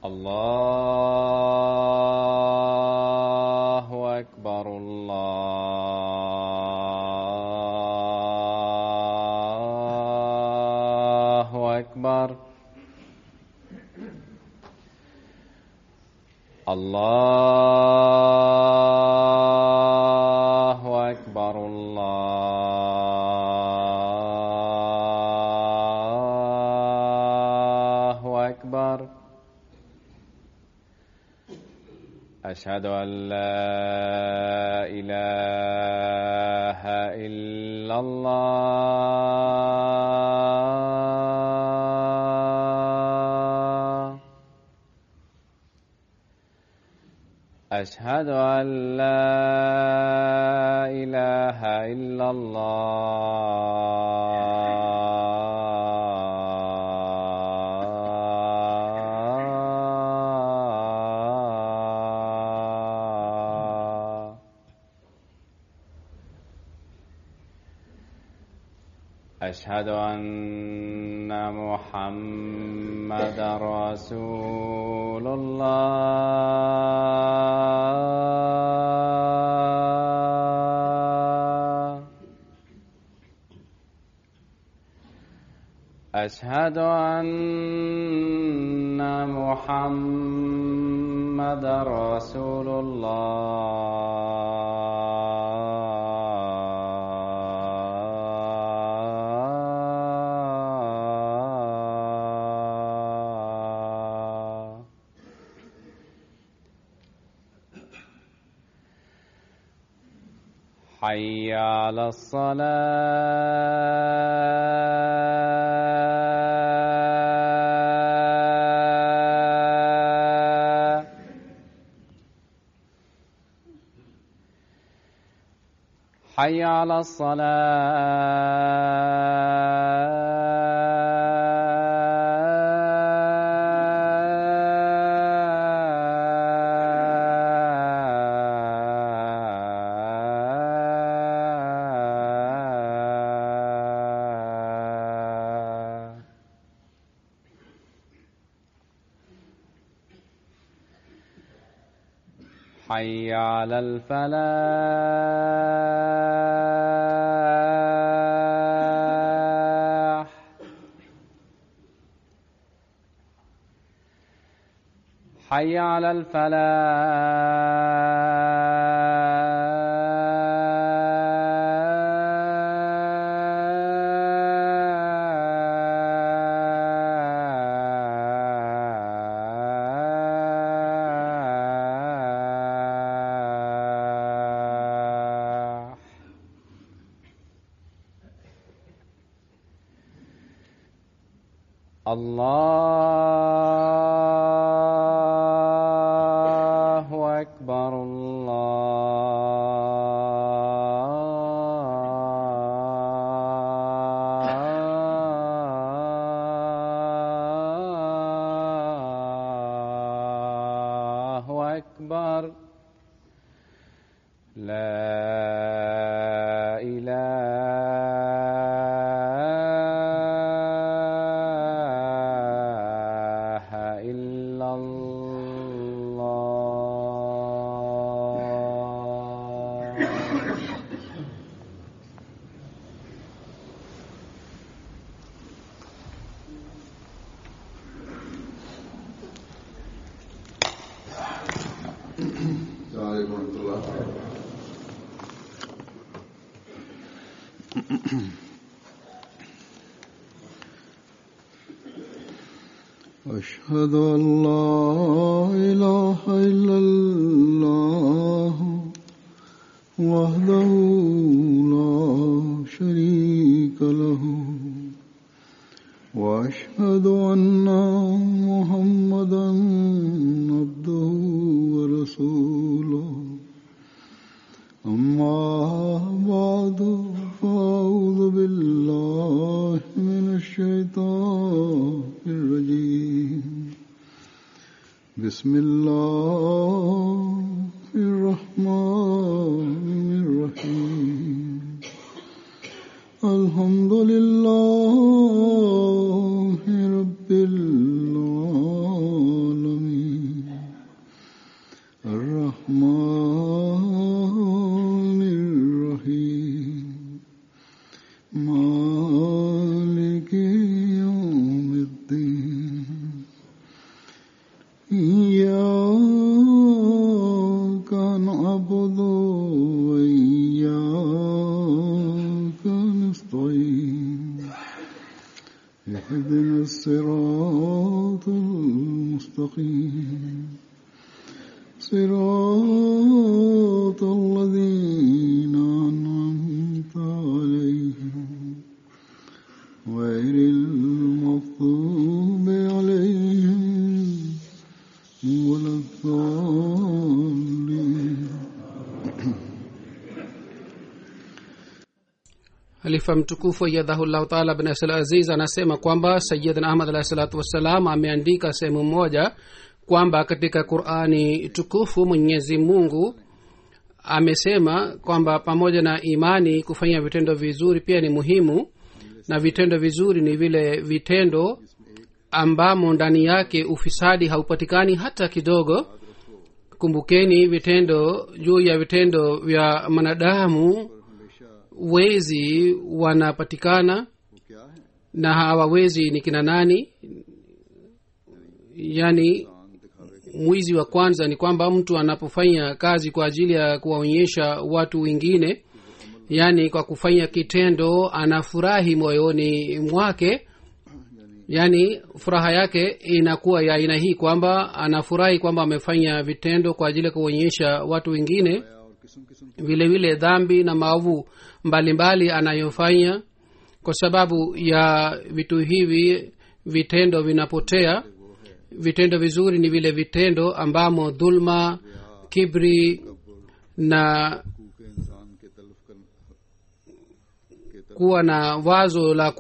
الله أكبر الله أكبر الله أكبر الله أكبر أشهد أن لا إله إلا الله أشهد أن لا إله إلا الله أشهد أن محمد رسول الله أشهد أن محمد رسول الله حي على الصلاة حي على الصلاة حي على الفلاح حي على الفلاح الله أكبر الله أكبر لا إله إلا الله السلام عليكم ورحمة الله أشهد أن لا إله إلا الله وحده لا شريك له وأشهد أن محمدا عبده ورسوله أما بعد فأعوذ بالله من الشيطان الرجيم بسم الله الرحمن الرحيم الحمد لله رب العالمين إياك نعبد وإياك نستعين اهدنا الصراط المستقيم صراط الذين أنعمت عليهم غير المغضوب عليهم ولا الضالين halifa mtukufu ayadhahullahu taala bin asal aziz anasema kwamba sayidna ahmad alahi salatu wassalam ameandika sehemu moja kwamba katika qurani tukufu mwenyezi mungu amesema kwamba pamoja na imani kufanya vitendo vizuri pia ni muhimu na vitendo vizuri ni vile vitendo ambamo ndani yake ufisadi haupatikani hata kidogo kumbukeni vitendo juu ya vitendo vya mwanadamu wezi wanapatikana na hawa wezi ni kina nani yaani mwizi wa kwanza ni kwamba mtu anapofanya kazi kwa ajili ya kuwaonyesha watu wengine yaani kwa kufanya kitendo anafurahi moyoni mwake yaani furaha yake inakuwa ya aina hii kwamba anafurahi kwamba amefanya vitendo kwa ajili ya kuonyesha watu wengine vile vile dhambi na maovu mbalimbali anayofanya kwa sababu ya vitu hivi vitendo vinapotea vitendo vizuri ni vile vitendo ambamo dhulma kibri na के इंसान के तलफ कर kuwa na wazo la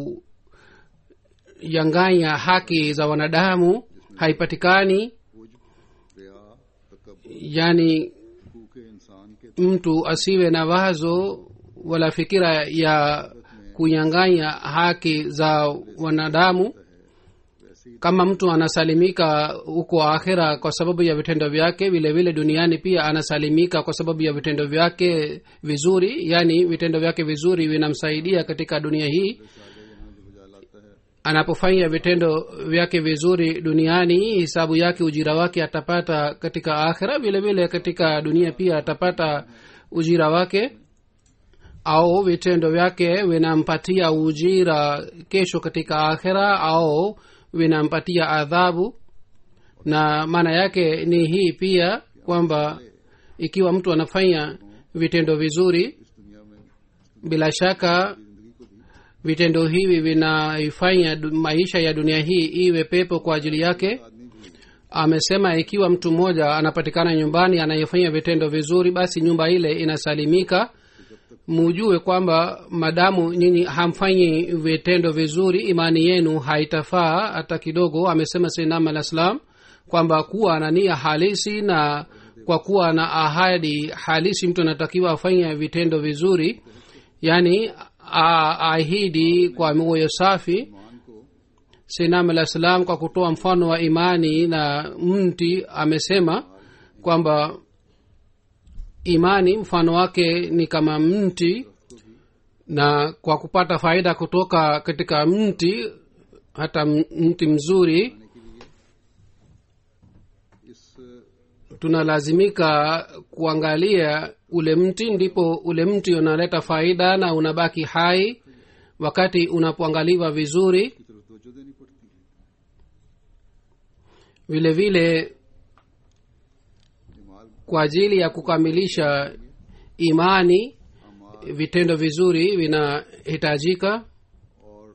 kuyanganya haki za wanadamu haipatikani रिया तकबर yani के इंसान के mtu asiwe na wazo wala fikira ya kunyang'anya haki za wanadamu kama mtu anasalimika huko akhira kwa sababu ya vitendo vyake vile vile duniani pia anasalimika kwa sababu ya vitendo vyake vizuri yaani vitendo vyake vizuri vinamsaidia katika dunia hii anapofanya vitendo vyake vizuri duniani hisabu yake ujira wake atapata katika akhira vile vile katika dunia pia atapata ujira wake au vitendo vyake vinampatia ujira kesho katika akhira au vinampatia adhabu na maana yake ni hii pia kwamba ikiwa mtu anafanya vitendo vizuri bila shaka vitendo hivi vinaifanya du- maisha ya dunia hii iwe pepo kwa ajili yake amesema ikiwa mtu mmoja anapatikana nyumbani anayefanya vitendo vizuri basi nyumba ile inasalimika mujue kwamba madamu nyinyi hamfanyi vitendo vizuri imani yenu haitafaa hata kidogo amesema sinam alah salam kwamba kuwa na nia halisi na kwa kuwa na ahadi halisi mtu anatakiwa afanye vitendo vizuri yaani a- ahidi kwa moyo safi sinam alah salam kwa kutoa mfano wa imani na mti amesema kwamba imani mfano wake ni kama mti na kwa kupata faida kutoka katika mti hata m- mti mzuri इस tunalazimika kuangalia ule mti ndipo ule mti unaleta faida na unabaki hai wakati unapoangaliwa vizuri की तरफ तवज्जो देनी पड़ती है vile vile इमाल kwa ajili ya kukamilisha imani vitendo vizuri vinahitajika और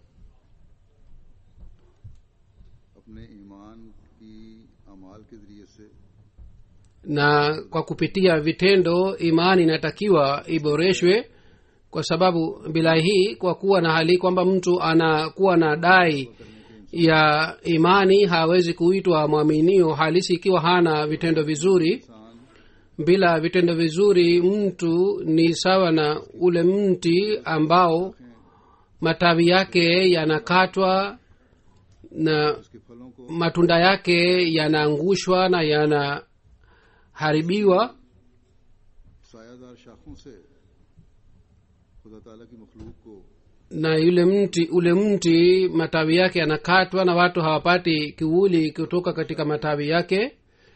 अपने ईमान की अमाल के जरिए से na kwa kupitia vitendo imani inatakiwa iboreshwe kwa sababu bila hii kwa kuwa na hali kwamba mtu anakuwa na dai ya imani hawezi kuitwa mwaminio halisi ikiwa hana vitendo vizuri bila vitendo vizuri mtu ni sawa na ule mti ambao matawi yake yanakatwa na उसके फलों को matunda yake yanaangushwa na yanaharibiwa सायादार शाखों से खुदा ताला की मखलूक को na yule mti ule mti matawi yake yanakatwa na watu hawapati kivuli kutoka katika matawi yake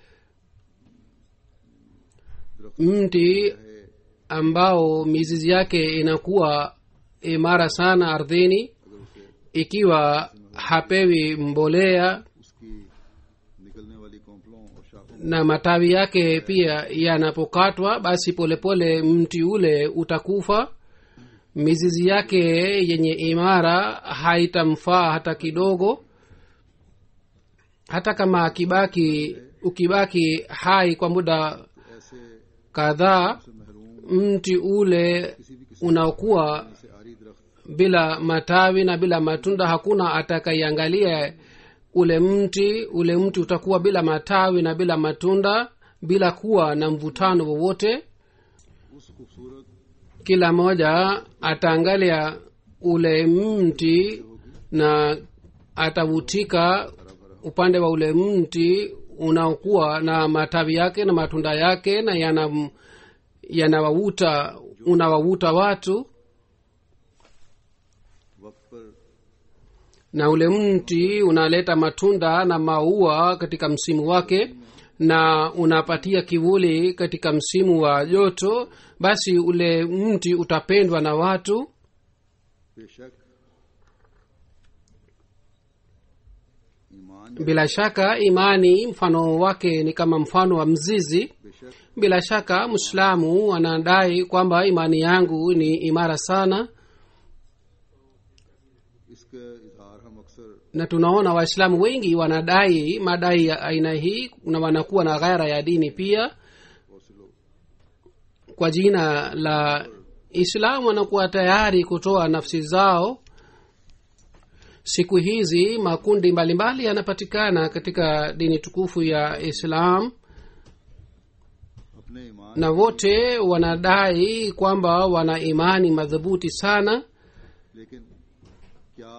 mti ambao mizizi yake inakuwa imara sana ardhini ikiwa hapewi mbolea उसकी निकलने वाली कॉम्पलों और शाखों na matawi yake pia yanapokatwa basi polepole pole mti ule utakufa mizizi yake yenye imara haitamfaa hata kidogo hata kama akibaki ukibaki hai kwa muda ऐसे kadhaa से महरूम mti ule unaokuwa से आरी दरख्त bila matawi na bila matunda hakuna atakaiangalia ule mti ule mti utakuwa bila matawi na bila matunda bila kuwa na mvutano wowote उस खूबसूरत kila mmoja ataangalia ule mti na atavutika upande wa ule mti unaokuwa na matawi yake na matunda yake na yana yanawavuta unawavuta watu वक्त पर na ule mti unaleta matunda na maua katika msimu wake na unapatia kivuli katika msimu wa joto basi ule mti utapendwa na watu बेशक ईमान bila shaka imani mfano wake ni kama mfano wa mzizi बेशक bila shaka mwislamu anadai kwamba imani yangu ni imara sana इसका इजहार हम अक्सर na tunaona waislamu wengi wanadai madai ya aina hii na wanakuwa na ghaira ya dini pia बहुत से लोग kwa jina la islamu wanakuwa tayari kutoa nafsi zao siku hizi makundi mbalimbali yanapatikana katika dini tukufu ya islam अपने ईमान na wote wanadai kwamba wana imani madhubuti sana लेकिन क्या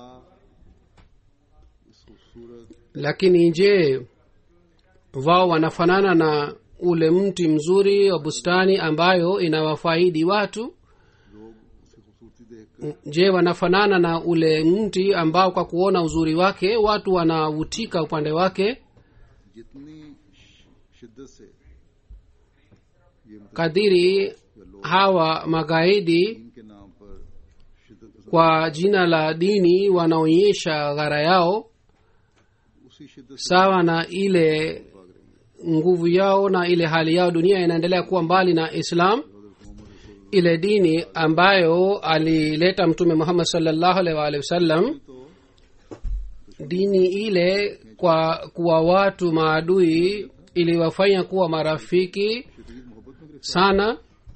इस खूबसूरत lakini je wao wanafanana na ule mti mzuri wa bustani ambayo inawafaidi watu लोग उसकी खूबसूरती देख je wanafanana na ule mti ambao kwa kuona uzuri wake watu wanavutika upande wake जितनी श- शिद्दत से ये मतलब kadiri hawa magaidi दीन के नाम पर शिद्दत kwa jina la dini wanaonyesha ghara yao उसी शिद्दत से sawa na ile nguvu yao na ile hali yao dunia inaendelea kuwa mbali na islam ile dini ambayo alileta mtume muhammad salllahu alaihi waalihi wasallam dini ile kwa kuwa watu maadui iliwafanya kuwa marafiki शदीद मोहब्बत में गिरफ्तार sana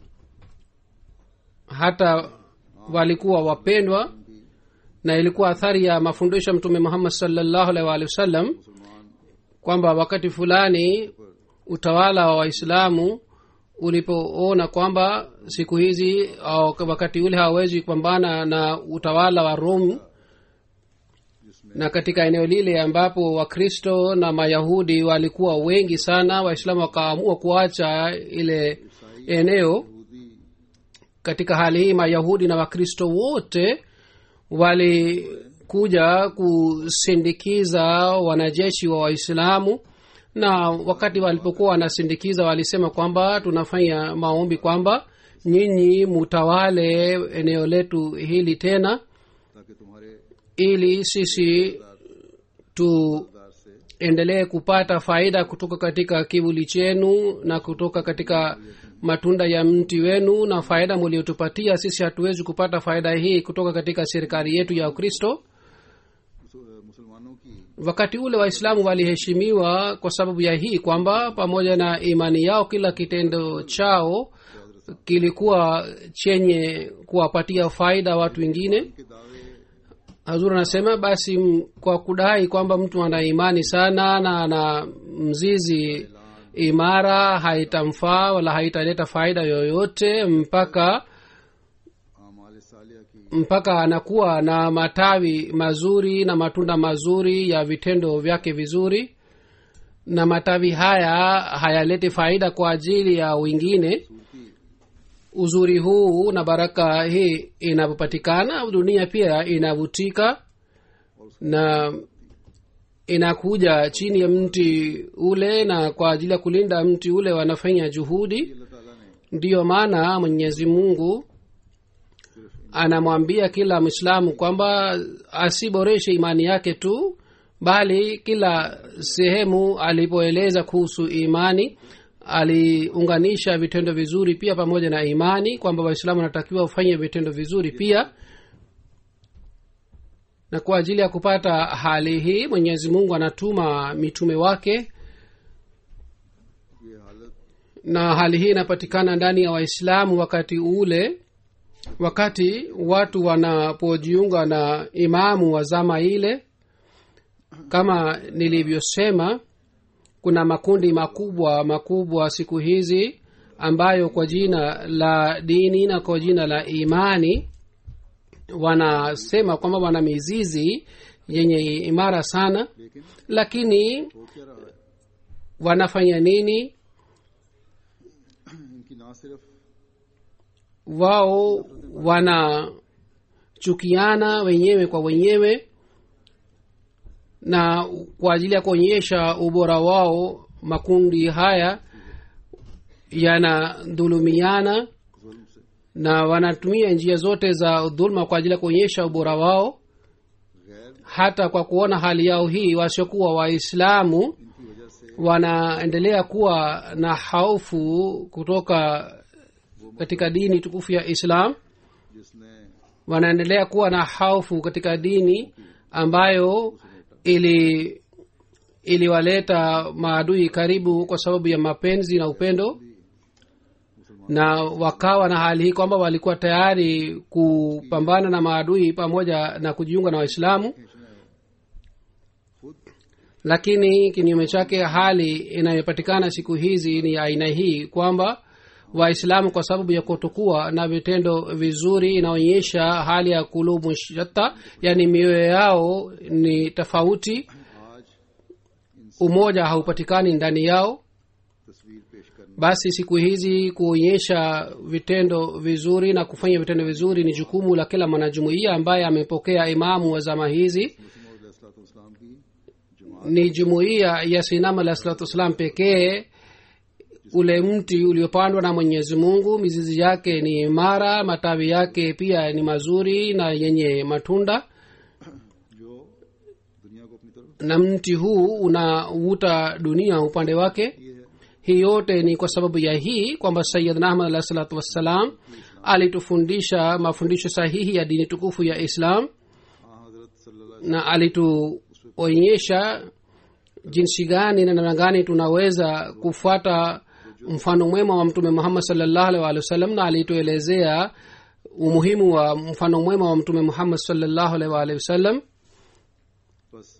hata walikuwa wapendwa na ilikuwa athari ya mafundisho ya mtume muhammad salllahu alaihi waalihi wasallam मुसलमान kwamba wakati fulani utawala wa waislamu ulipoona kwamba siku hizi au wakati ule hawawezi kupambana na utawala wa rom na katika eneo lile ambapo wakristo na mayahudi walikuwa wengi sana waislamu wakaamua kuacha ile eneo यहूदी katika hali hii mayahudi na wakristo wote walikuja kusindikiza wanajeshi wa waislamu na wakati walipokuwa wanasindikiza walisema kwamba tunafanya maombi kwamba nyinyi mutawale eneo letu hili tena ताकि तुम्हारे ili sisi tuendelee दार से kupata faida kutoka katika kivuli chenu na kutoka katika matunda ya mti wenu na faida muliotupatia sisi hatuwezi kupata faida hii kutoka katika serikali yetu ya ukristo मुस- मुसलमानों की wakati ule waislamu waliheshimiwa kwa sababu ya hii kwamba pamoja na imani yao kila kitendo chao kilikuwa chenye kuwapatia faida watu wengine के दावे hazur anasema basi m- kwa kudai kwamba mtu ana imani sana na ana mzizi imara haitamfaa wala haitaleta faida yoyote mpaka आमाल सालिया की mpaka anakuwa na matawi mazuri na matunda mazuri ya vitendo vyake vizuri na matawi haya hayaleti faida kwa ajili ya wengine Surti uzuri huu na baraka hii inapopatikana dunia pia inavutika na inakuja chini ya mti ule na kwa ajili ya kulinda mti ule wanafanya juhudi अल्लाह ताला ने ndiyo maana mwenyezi mungu anamwambia kila mwislamu kwamba asiboreshe imani yake tu bali kila sehemu alipoeleza kuhusu imani aliunganisha vitendo vizuri pia pamoja na imani kwamba waislamu wanatakiwa wafanye vitendo vizuri pia na kwa ajili ya kupata hali hii mwenyezi mungu anatuma mitume wake ये हालत na hali hii inapatikana ndani ya waislamu wakati ule wakati watu wanapojiunga na imamu wa zama ile kama nilivyosema kuna makundi makubwa makubwa siku hizi ambayo kwa jina la dini na kwa jina la imani wanasema kwamba wana mizizi yenye imara sana लेकिन lakini हो क्या रहा है wanafanya nini इनकी ना सिर्फ wao wanachukiana wenyewe kwa wenyewe na kwa ajili ya kuonyesha ubora wao makundi haya yanadhulumiana जुल्म से na wanatumia njia zote za dhulma kwa ajili ya kuonyesha ubora wao गैर hata kwa kuona hali yao hii wasiokuwa waislamu इनकी वजह से wanaendelea kuwa na haufu kutoka katika dini tukufu ya islam जिसने wanaendelea kuwa na haufu katika dini ambayo ili iliwaleta maadui karibu kwa sababu ya mapenzi na upendo na wakawa na hali hii kwamba walikuwa tayari kupambana na maadui pamoja na kujiunga na waislamu खींचना है खुद lakini kinyume chake hali inayopatikana siku hizi ni aina hii kwamba waislamu kwa sababu ya kutokuwa na vitendo vizuri inaonyesha hali ya kulubu shatta yani mioyo yao ni tofauti आज umoja haupatikani ndani yao तस्वीर पेश करना basi siku hizi kuonyesha vitendo vizuri na kufanya vitendo vizuri ni jukumu la kila mwanajumuiya ambaye amepokea imamu wa zama hizi मुस्लिम की जमात ni jumuiya ya sinam alah salatu wassalam pekee ule mti uliopandwa na mwenyezi mungu mizizi yake ni imara matawi yake pia ni mazuri na yenye matunda जो दुनिया को अपनी तरफ na mti huu unavuta dunia upande wake ये है hii yote ni kwa sababu ya hii kwamba sayidna ahmad alah salatu wassalam alitufundisha mafundisho sahihi ya dini tukufu ya islam हाँ हजरत सल्लल्लाहु na alituonyesha jinsi gani na namna gani tunaweza kufuata mfano mwema wa mtume muhammad salllahu alih walih wasallam na alituelezea umuhimu wa mfano mwema wa mtume muhammad salllahu alih waalihi wasallam बस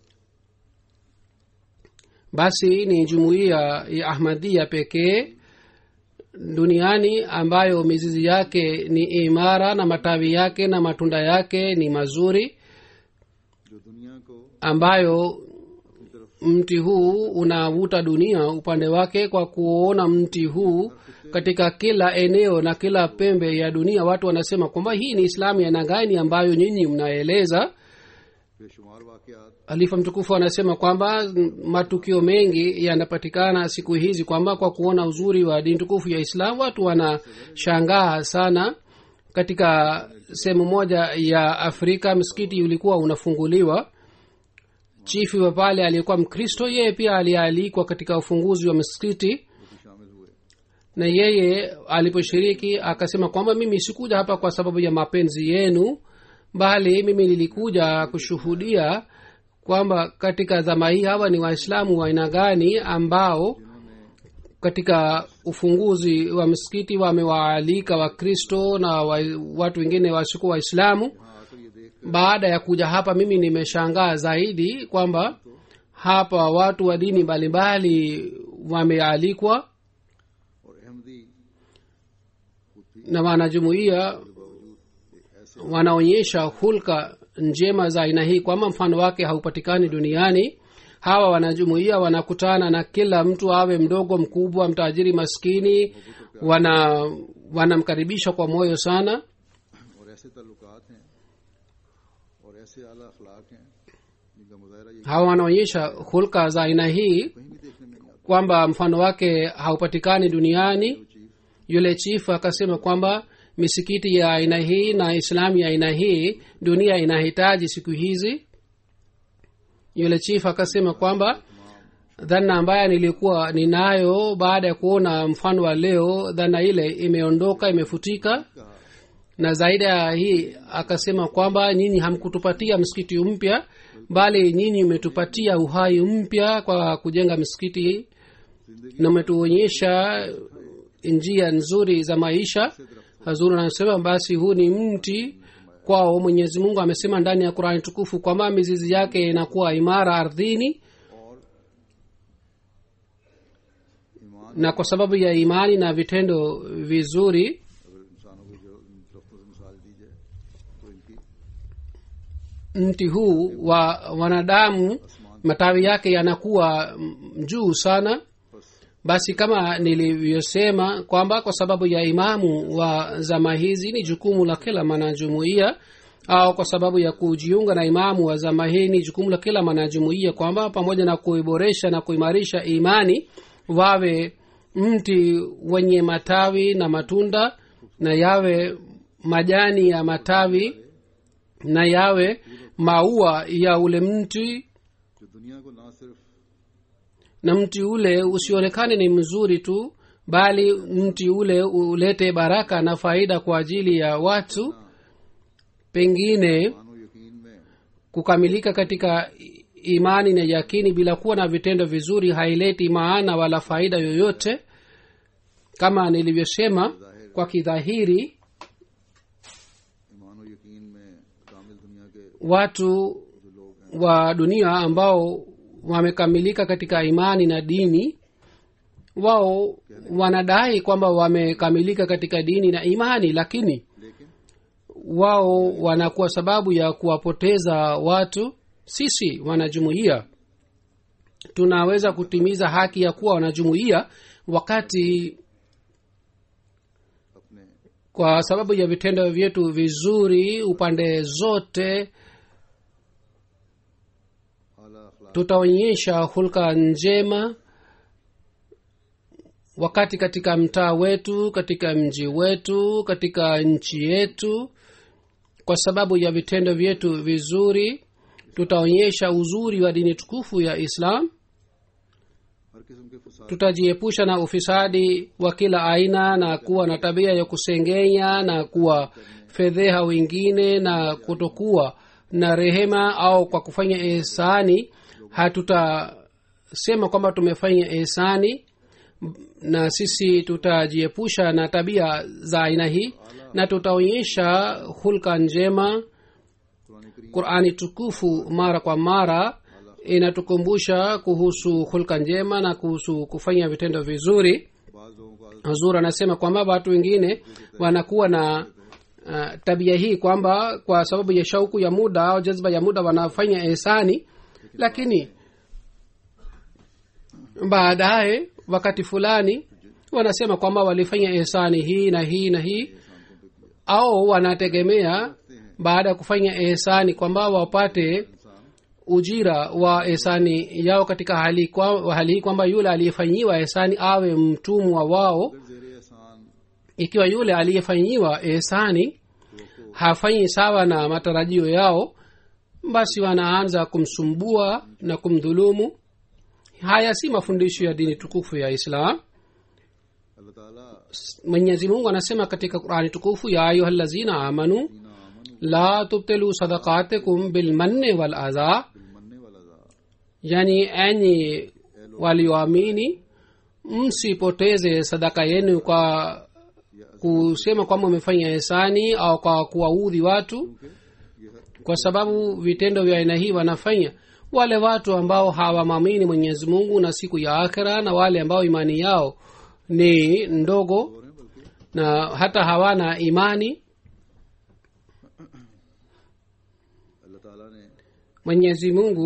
basi ni jumuiya ya ahmadia pekee duniani ambayo mizizi yake ni imara na matawi yake na matunda yake ni mazuri जो दुनिया को ambayo अपनी तरफ mti huu unavuta dunia upande wake kwa kuona mti huu katika kila eneo na kila pembe ya dunia watu wanasema kwamba hii ni islamu ya aina gani ambayo nyinyi mnaeleza बेशुमार वाकयात halifa mtukufu anasema kwamba matukio mengi yanapatikana siku hizi kwamba kwa kuona uzuri wa dini tukufu ya islam watu wanashangaa sana katika sehemu moja ya afrika msikiti ulikuwa unafunguliwa chifi wa pale aliyekuwa mkristo yeye pia alialikwa katika ufunguzi wa msikiti भी शामिल हुए na yeye aliposhiriki akasema kwamba mimi sikuja hapa kwa sababu ya mapenzi yenu bali mimi nilikuja kushuhudia kwamba katika zama hii hawa ni waislamu wa aina gani ambao katika ufunguzi wa msikiti wamewaalika wakristo na wa, watu wengine wasiokuwa waislamu हाँ आकर ये देख baada ya kuja hapa mimi nimeshangaa zaidi kwamba hapa watu wa dini mbalimbali wamealikwa और अहमदी खुद भी na wanajumuia बावजूद एक ऐसे wanaonyesha hulka njema za aina hii kwamba mfano wake haupatikani duniani hawa wanajumuia wanakutana na kila mtu awe mdogo mkubwa mtajiri maskini wana wanamkaribisha kwa moyo sana और ऐसे ताल्लुकात हैं और ऐसे आला अखलाक हैं जिनका मुजाहरा ये hawa wanaonyesha hulka za aina hii कहीं भी देखने में नहीं आता kwamba mfano wake haupatikani duniani वो chief yule chifu akasema kwamba misikiti ya aina hii na islamu ya aina hii dunia inahitaji siku hizi yule chifu akasema kwamba dhana ambayo nilikuwa ninayo baada ya kuona mfano wa leo dhana ile imeondoka imefutika na zaidi ya hii akasema kwamba nyinyi hamkutupatia msikiti mpya bali nyinyi umetupatia uhai mpya kwa kujenga misikiti hii na umetuonyesha njia nzuri za maisha hazuri anasema basi huu ni mti kwao mwenyezi mungu amesema ndani ya qurani tukufu kwamba mizizi yake inakuwa imara ardhini ईमान na kwa sababu ya imani na vitendo vizuri अगर इंसानों को जो इन दरख्तों से मिसाल दी जाए तो इनकी mti huu wa wanadamu matawi yake yanakuwa mm, juu sana basi kama nilivyosema kwamba kwa sababu ya imamu wa zama hizi ni jukumu la kila mwanajumuia au kwa sababu ya kujiunga na imamu wa zama hii ni jukumu la kila mwanajumuia kwamba pamoja na kuiboresha na kuimarisha imani wawe mti wenye matawi na matunda na yawe majani ya matawi na yawe maua ya ule mti जो दुनिया को ना सिर्फ na mti ule usionekane ni mzuri tu bali mti ule ulete baraka na faida kwa ajili ya watu pengine मानो यकीन में kukamilika katika i- imani na yakini bila kuwa na vitendo vizuri haileti maana wala faida yoyote kama nilivyosema kwa kidhahiri ईमान और यकीन में कामिल दुनिया के watu जो लोग हैं wa dunia ambao wamekamilika katika imani na dini wao wanadai kwamba wamekamilika katika dini na imani lakini लेकिन wao wanakuwa sababu ya kuwapoteza watu sisi wanajumuia tunaweza kutimiza haki ya kuwa wanajumuia wakati अपने kwa sababu ya vitendo vyetu vizuri upande zote आला अखलाक tutaonyesha hulka njema wakati katika mtaa wetu katika mji wetu katika nchi yetu kwa sababu ya vitendo vyetu vizuri tutaonyesha uzuri wa dini tukufu ya islam हर किस्म के फसाद tutajiepusha na ufisadi wa kila aina na kuwa na tabia ya kusengenya na kuwa fedheha wengine na kutokuwa na rehema au kwa kufanya ihsani hatutasema kwamba tumefanya ihsani na sisi tutajiepusha na tabia za aina hii na tutaonyesha hulka njema Quran करीम qurani tukufu mara kwa mara inatukumbusha kuhusu hulka njema na kuhusu kufanya vitendo vizuri बाज लोगों को आदत hazur anasema kwamba watu wengine wanakuwa na uh, tabia hii kwamba kwa sababu ya shauku ya muda au jazba ya muda wanafanya ihsani lakini baadaye wakati fulani wanasema kwamba walifanya ihsani hii na hii na hii au wanategemea baada ya kufanya ihsani kwamba wapate ujira wa ihsani yao katika hali, kwa, hali hii kwamba yule aliyefanyiwa ihsani awe mtumwa wao जेर एहसान ikiwa yule aliyefanyiwa ihsani hafanyi sawa na matarajio yao basi wanaanza kumsumbua na kumdhulumu haya si mafundisho ya dini tukufu ya islam अल्लाह ताला mwenyezi mungu anasema katika qurani tukufu ya ayuha lazina amanu ना अमन la tubtilu sadaqatikum bilmanni wal adha मनने वाला दा yani enyi walioamini msipoteze sadaka yenu kwa kusema kwamba umefanya hisani au kwa kuwaudhi watu kwa sababu vitendo vya aina hii wanafanya wale watu ambao hawamwamini mwenyezi mungu na siku ya akhira na wale ambao imani yao ni ndogo na hata hawana imani अल्लाह ताला ने mwenyezi mungu में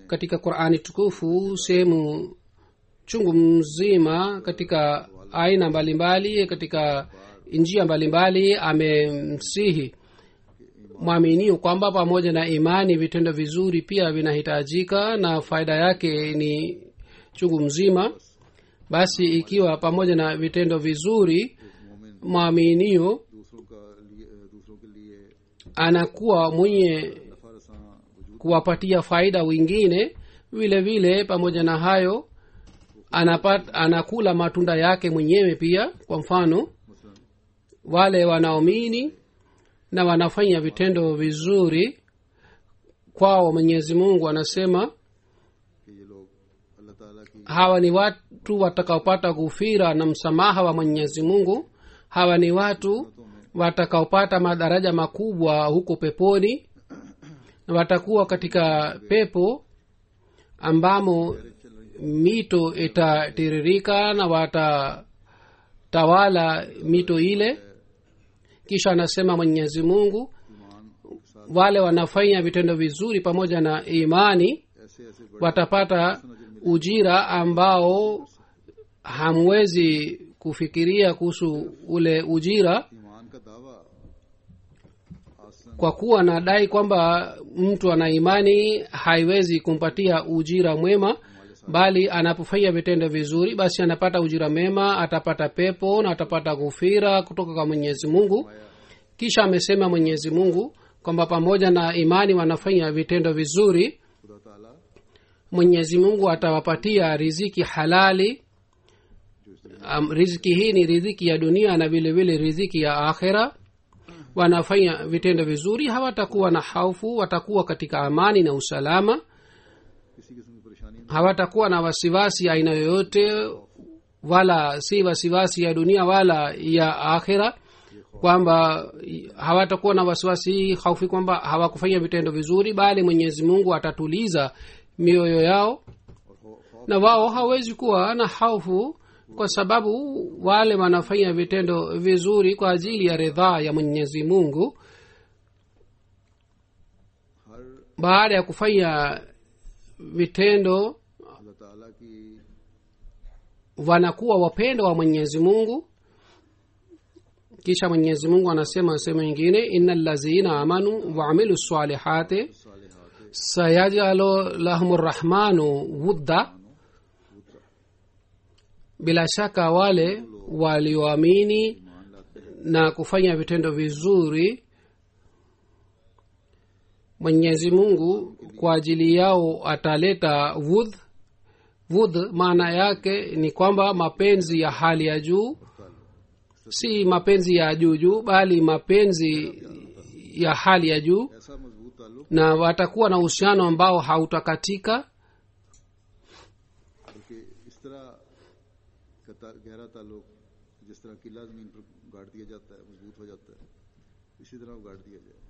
katika qurani tukufu sehemu chungu mzima katika aina mbalimbali katika njia mbalimbali amemsihi mwaminio kwamba pamoja na imani vitendo vizuri pia vinahitajika na faida yake ni chungu mzima basi ikiwa pamoja na vitendo vizuri मोमिन mwaminio दूसरों का लिए दूसरों के लिए anakuwa mwenye नफा रसां वजूद kuwapatia faida wengine vile vile pamoja na hayo anapat, anakula matunda yake mwenyewe pia kwa mfano मसलन wale wanaomini na wanafanya vitendo vizuri kwao mwenyezi mungu anasema कि ये लोग अल्लाह ताला की hawa ni watu watakaopata ghufira na msamaha wa mwenyezi mungu hawa ni watu watakaopata madaraja makubwa huko peponi na watakuwa katika pepo ambamo mito itatiririka na watatawala mito ile kisha anasema mwenyezi mungu ईमान के साथ wale wanafanya vitendo vizuri pamoja na imani ऐसे ऐसे बड़े watapata ujira ambao hamwezi kufikiria kuhusu ule ujira ईमान का दावा आसन kwa kuwa nadai kwamba mtu ana imani haiwezi kumpatia ujira mwema bali anapofanya vitendo vizuri basi anapata ujira mema atapata pepo na atapata ghufira kutoka kwa mwenyezi mungu kisha amesema mwenyezi mungu kwamba pamoja na imani wanafanya vitendo vizuri खुदा ताला mwenyezi mungu atawapatia riziki halali um, riziki hii ni riziki ya dunia na vile vile riziki ya akhera wanafanya vitendo vizuri hawatakuwa na haufu watakuwa katika amani na usalama किसी किस्म की परेशानी नहीं hawatakuwa na wasiwasi aina yoyote wala si wasiwasi ya dunia wala ya akhira kwamba hawatakuwa na wasiwasi haufi kwamba hawakufanya vitendo vizuri bali mwenyezi mungu atatuliza mioyo yao और खौ- खौफ na wao hawezi kuwa na haufu kwa sababu wale wanafanya vitendo vizuri kwa ajili ya ridhaa ya mwenyezi mungu हर baada ya kufanya vitendo अल्लाह ताला की wanakuwa wapendo wa mwenyezi mungu kisha mwenyezi mungu anasema sehemu ingine ina lazina amanu waamilu salihati सालिहात sayajalu lahum rrahmanu wudda bila shaka wale walioamini ईमान लाते हैं na kufanya vitendo vizuri mwenyezi mungu kwa ajili yao ataleta wudh wudh maana yake ni kwamba mapenzi ya hali ya juu si mapenzi ya juu juu bali mapenzi ya hali ya juu ऐसा मजबूत ताल्लुक na watakuwa na uhusiano ambao hautakatika बल्कि इस तरह का ता- गहरा ताल्लुक जिस तरह किला जमीन पर गाड़ दिया जाता है मजबूत हो जाता है इसी तरह वो गाड़ दिया जाए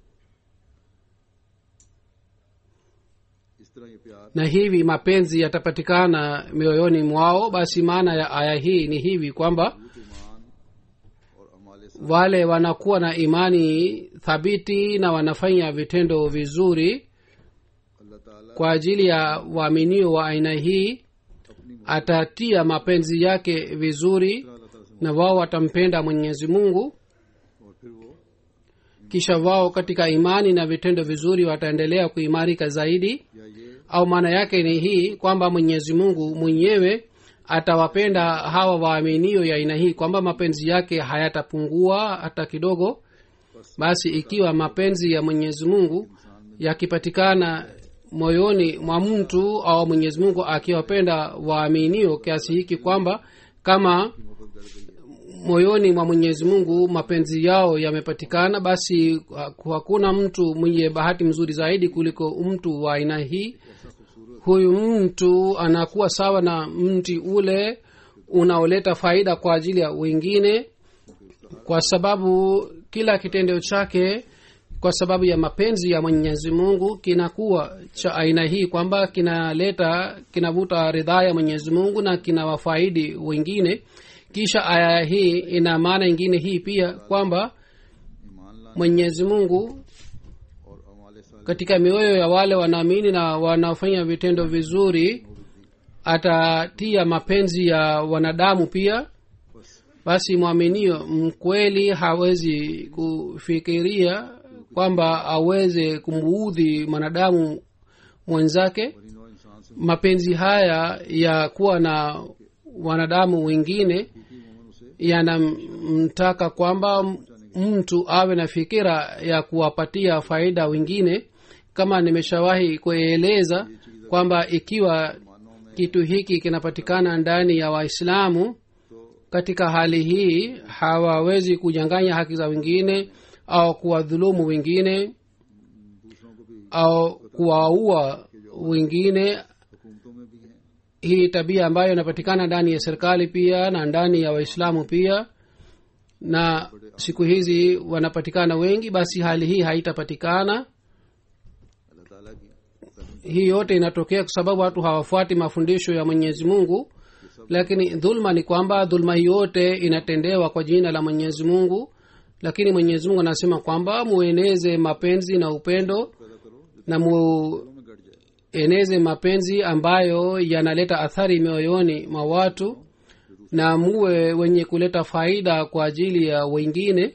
इस तरह ये प्यार na hivi mapenzi yatapatikana mioyoni mwao basi maana ya aya hii ni hivi kwamba मजबूत ईमान और अमाल साल wale wanakuwa na imani thabiti na wanafanya vitendo vizuri अल्लाह ताला kwa ajili ya waaminio wa aina hii अपनी atatia mapenzi yake vizuri अल्लाह ताला से na wao watampenda mwenyezi mungu और फिर वो kisha wao katika imani na vitendo vizuri wataendelea kuimarika zaidi या ये au maana yake ni hii kwamba mwenyezi mungu mwenyewe atawapenda hawa waaminio ya aina hii kwamba mapenzi yake hayatapungua hata kidogo basi ikiwa mapenzi ya mwenyezi mungu yakipatikana moyoni mwa mtu au mwenyezi mungu akiwapenda waaminio kiasi hiki kwamba kama moyoni mwa mwenyezi mungu mapenzi yao yamepatikana basi hakuna mtu mwenye bahati mzuri zaidi kuliko mtu wa aina hii huyu mtu anakuwa sawa na mti ule unaoleta faida kwa ajili ya wengine kwa sababu kila kitendo chake kwa sababu ya mapenzi ya mwenyezi mungu kinakuwa cha aina hii kwamba kinaleta kinavuta ridhaa ya mwenyezi mungu na kinawafaidi wengine kisha aya hii ina maana ingine hii pia kwamba ईमान लाने mwenyezi mungu और अमाल साल katika mioyo ya wale wanaamini na wanaofanya vitendo vizuri atatia mapenzi ya wanadamu pia basi mwaminio mkweli hawezi kufikiria kwamba aweze kumuudhi mwanadamu mwenzake और इन और इंसान से mapenzi haya ya kuwa na wanadamu wengine की मोमन उसे yanamtaka kwamba m- mtu awe na fikira ya kuwapatia faida wengine kama nimeshawahi kueleza kwamba ikiwa kitu hiki kinapatikana ndani ya waislamu katika hali hii hawawezi kunyang'anya haki za wengine au kuwadhulumu wengine दूसरों को भी au kuwaua wengine हुकूमतों में भी हैं hii tabia ambayo inapatikana ndani ya serikali pia na ndani ya waislamu pia na siku hizi wanapatikana wengi basi hali hii haitapatikana अल्लाह ताला की Tamim hii yote inatokea kwa sababu watu hawafuati mafundisho ya mwenyezi mungu lakini dhulma ni kwamba dhulma hii yote inatendewa kwa jina la mwenyezi mungu lakini mwenyezi mungu anasema kwamba mueneze mapenzi na upendo पैदा करो जो na mu दिलों में गड़ जाए eneze mapenzi ambayo yanaleta athari mioyoni mwa watu na muwe wenye kuleta faida kwa ajili ya wengine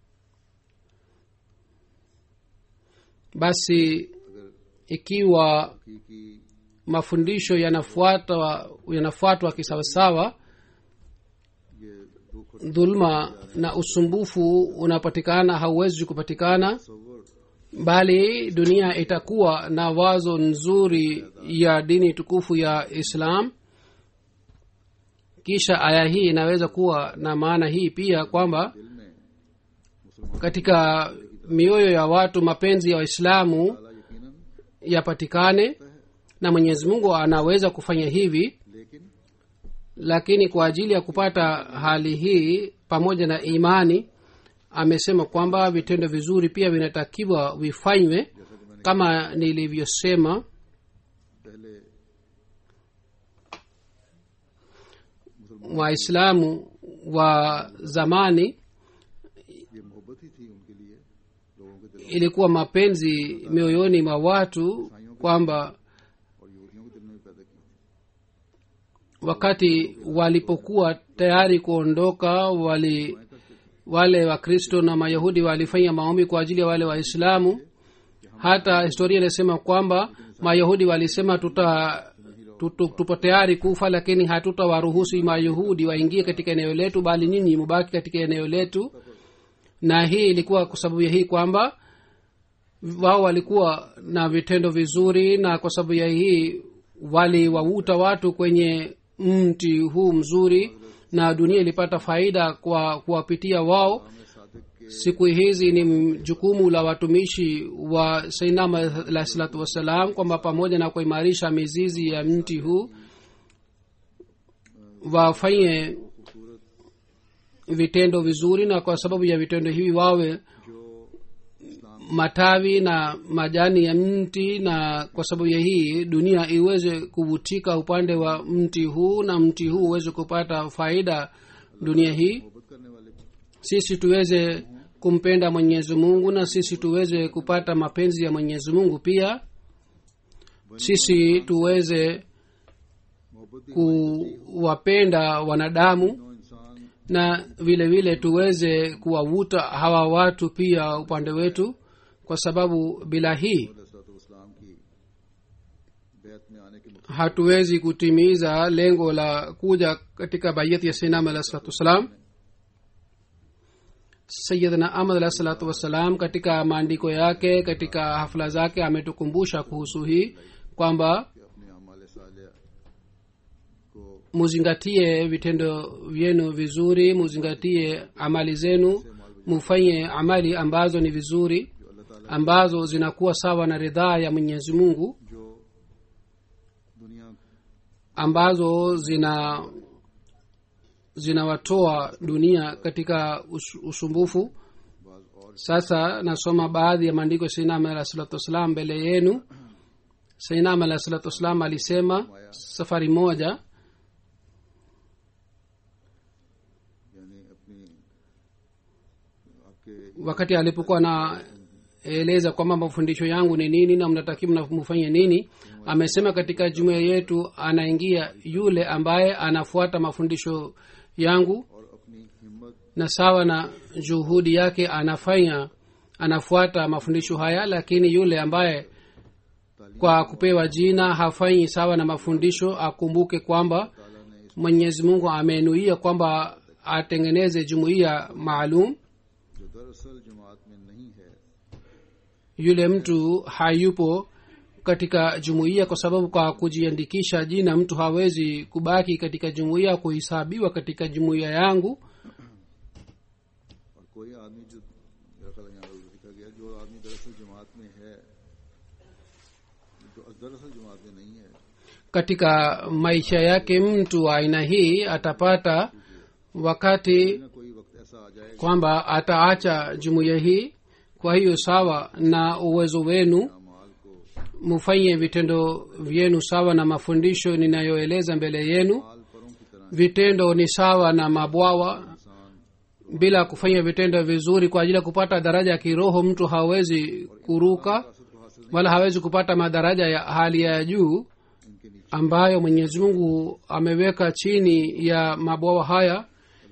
basi अगर ikiwa हकीकी mafundisho yanafuatwa yanafuatwa kisawasawa ये दुख और dhulma na usumbufu unapatikana hauwezi kupatikana तसव्वुर bali dunia itakuwa na wazo nzuri ya dini tukufu ya islam kisha aya hii inaweza kuwa na maana hii pia kwamba दिल में मुसलमान katika mioyo ya watu mapenzi ya waislamu ताला यकीनन yapatikane na mwenyezi mungu anaweza kufanya hivi लेकिन lakini kwa ajili ya kupata hali hii pamoja na imani amesema kwamba vitendo vizuri pia vinatakiwa vifanywe जैसा कि मैंने kama nilivyosema पहले waislamu wa zamani ये मोहब्बत ही थी उनके लिए लोगों के दिलों ilikuwa mapenzi mioyoni mwa watu kwamba और यहूदियों के दिल में भी पैदा की थी wakati walipokuwa tayari kuondoka wali wale wakristo na mayahudi walifanya maombi kwa ajili ya wale waislamu hata historia inasema kwamba mayahudi walisema tuta tutu- tupo tayari kufa lakini hatutawaruhusu mayahudi waingie katika eneo letu bali nyinyi mubaki katika eneo letu na hii ilikuwa kwa sababu ya hii kwamba wao walikuwa na vitendo vizuri na kwa sababu ya hii waliwauta watu kwenye mti huu mzuri na dunia ilipata faida kwa kuwapitia wao हमें सादिक के siku hizi ni jukumu la watumishi wa sainam alah salatu wassalam kwamba pamoja na kuimarisha mizizi ya mti huu wafanye vitendo vizuri na kwa sababu ya vitendo hivi wawe जो इस्लाम matawi na majani ya mti na kwa sababu ya hii dunia iweze kuvutika upande wa mti huu na mti huu uweze kupata faida dunia hii मोहब्बत करने वाले sisi tuweze kumpenda mwenyezi mungu na sisi tuweze kupata mapenzi ya mwenyezi mungu pia sisi tuweze मोहब्बत भी kuwapenda wanadamu नो इंसान na vile vile tuweze kuwavuta hawa watu pia upande wetu kwa sababu bila hii इस्लाम की बैत में आने के मुताबिक hatuwezi kutimiza lengo la kuja katika bayati ya sinam alah salatu wassalam sayidna ahmad alah salatu wassalam katika maandiko yake katika hafla zake ametukumbusha kuhusu hii kwamba कि अपने अमाल सालिया को muzingatie vitendo vyenu vizuri muzingatie amali zenu mufanye amali ambazo ni vizuri जो अल्लाह ताला ambazo zinakuwa sawa na ridhaa ya mwenyezi mungu जो दुनिया ambazo zina zinawatoa dunia katika us, usumbufu बाज और sasa nasoma baadhi ya maandiko ya sainam alah salatu wassalam mbele yenu sainam alah salatu wassalam alisema safari moja यानी अपनी आपके wakati alipokuwa na anaeleza kwamba mafundisho yangu ni nini na mnatakiwa mfanye nini amesema katika jumuia yetu anaingia yule ambaye anafuata mafundisho yangu और अपनी हिम्मत na sawa na juhudi yake anafanya anafuata mafundisho haya lakini yule ambaye kwa kupewa jina hafanyi sawa na mafundisho akumbuke kwamba mwenyezi mungu amenuia kwamba atengeneze jumuiya maalum जो दरअसल जमात में नहीं है yule mtu hayupo katika jumuiya kwa sababu kwa kujiandikisha jina mtu hawezi kubaki katika jumuiya kuhesabiwa katika jumuiya yangu और कोई आदमी जो मेरा ख्याल है यहाँ पर लिखा गया जो आदमी दरअसल जमात में है जो दरअसल जमात में नहीं है katika maisha yake mtu wa aina hii atapata wakati ना कोई वक्त ऐसा आ जाएगा kwamba ataacha jumuiya hii kwa hiyo sawa na uwezo wenu माल को mufanye vitendo vyenu sawa na mafundisho ninayoeleza mbele yenu माल परों की तरह vitendo ni sawa na mabwawa इंसान bila kufanya vitendo vizuri kwa ajili ya kupata daraja ya kiroho mtu hawezi kuruka मकसद को हासिल wala hawezi kupata madaraja ya hali ya juu इनके नीचे ambayo mwenyezi mungu ameweka chini ya mabwawa haya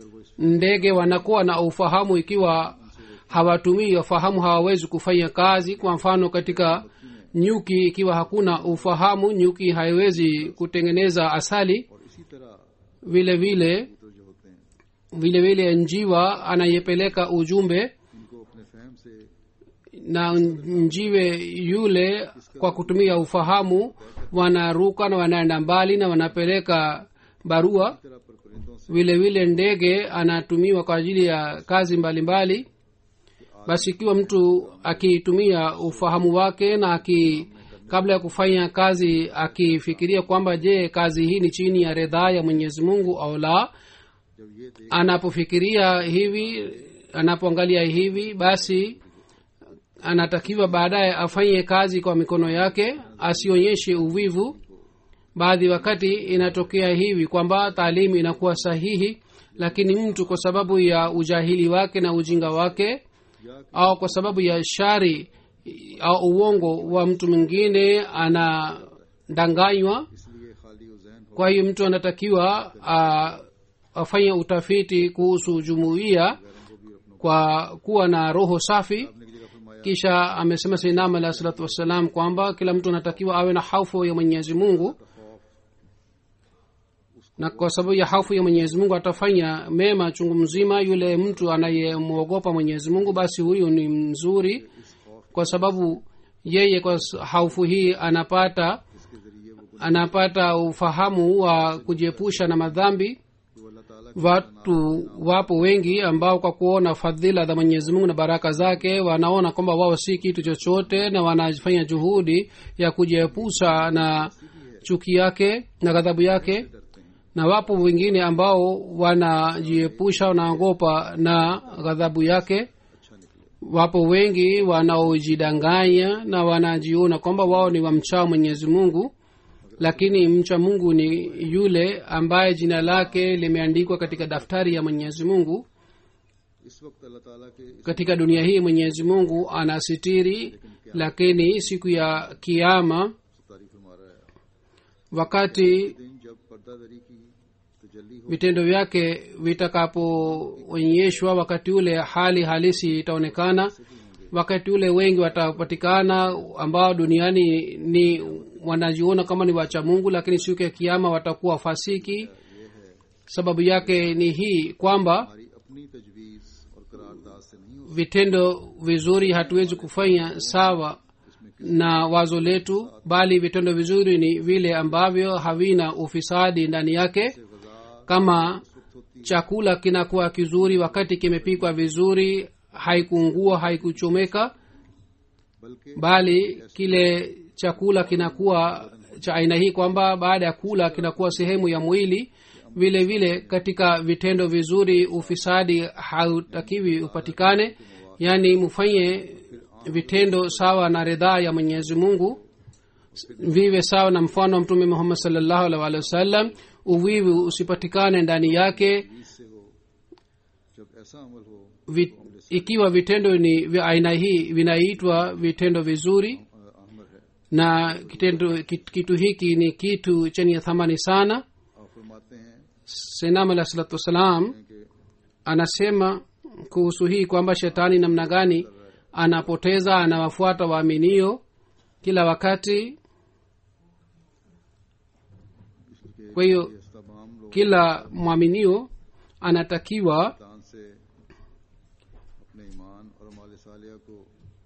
ndege wanakuwa na ufahamu ikiwa hawatumii ufahamu hawawezi kufanya kazi kwa mfano katika nyuki ikiwa hakuna ufahamu nyuki haiwezi kutengeneza asali और इसी तरह vile vile कबूतर जो होते हैं vile vile njiwa anayepeleka ujumbe इनको अपने फहम से na njiwe yule kwa kutumia ufahamu wanaruka na wanaenda mbali na wanapeleka barua तरह पर परिंदों से vile vile ndege anatumiwa kwa ajili ya kazi mbalimbali mbali. basi ikiwa mtu akitumia ufahamu wake na aki kabla ya kufanya kazi akifikiria kwamba je kazi hii ni chini ya ridhaa ya mwenyezi mungu au la जब ये देख anapofikiria hivi anapoangalia hivi basi anatakiwa baadaye afanye kazi kwa mikono yake asionyeshe uvivu baadhi wakati inatokea hivi kwamba taalimu inakuwa sahihi lakini mtu kwa sababu ya ujahili wake na ujinga wake au kwa sababu ya shari au uongo wa mtu mwingine anadanganywa इसलिए खाली उजैन हो kwa hiyo mtu anatakiwa a- afanye utafiti kuhusu jumuiya kwa kuwa na roho safi अपने की जगह फरमाया kisha amesema sainam alahi salatu wassalam kwamba kila mtu anatakiwa awe na haufu ya mwenyezi mungu na kwa sababu ya haufu ya mwenyezi mungu atafanya mema chungu mzima yule mtu anayemwogopa mwenyezi mungu basi huyu ni mzuri kwa sababu yeye kwa s- haufu hii anapata इसके जरिए वो anapata ufahamu wa kujiepusha na madhambi जो अल्लाह ताला watu wapo wengi ambao kwa kuona fadhila za mwenyezi mungu na baraka zake wanaona kwamba wao si kitu chochote na wanafanya juhudi ya kujiepusha na chuki yake na ghadhabu yake na wapo wengine ambao wanajiepusha wanaogopa na ghadhabu yake wapo wengi wanaojidanganya na wanajiona kwamba wao ni wamchao mwenyezi mungu lakini mcha mungu ni yule ambaye jina lake limeandikwa katika daftari ya mwenyezi mungu इस वक्त अल्लाह ताला के इस katika dunia hii mwenyezi mungu anasitiri lakini siku ya kiama तारीफ फरमा रहा है wakati दिन जब पर्दादरी की तजल्ली हो vitendo vyake vitakapoonyeshwa wakati ule hali halisi itaonekana wakati ule wengi watapatikana ambao duniani ni wanajiona kama ni wacha mungu lakini siku ya kiama watakuwa fasiki sababu yake ni hii kwamba हमारी अपनी तजवीज और करारदाद से नहीं हो vitendo vizuri hatuwezi kufanya sawa na wazo letu bali vitendo vizuri ni vile ambavyo havina ufisadi ndani yake kama chakula kinakuwa kizuri wakati kimepikwa vizuri haikuungua haikuchomeka बल्कि bali kile chakula kinakuwa cha aina hii kwamba baada ya kula kinakuwa sehemu ya mwili vile vile katika vitendo vizuri ufisadi hautakiwi upatikane yaani mfanye vitendo sawa na ridhaa ya mwenyezi mungu viwe sawa na mfano wa mtume muhammad salllahu alih walih wasallam uvivu usipatikane ndani yake से हो जब ऐसा अमल हो vi, ikiwa vitendo ni vya aina hii vinaitwa vitendo vizuri अ, अहमर है na kitendo kit- kitu hiki ni kitu chenye thamani sana आप फरमाते हैं senam alah salatu wassalam कि anasema kuhusu hii kwamba shetani namna gani anapoteza anawafuata waaminio kila wakati इसके kwa hiyo इस तमाम लोग kila mwaminio anatakiwa दान से अपने ईमान और अमाल सालिया को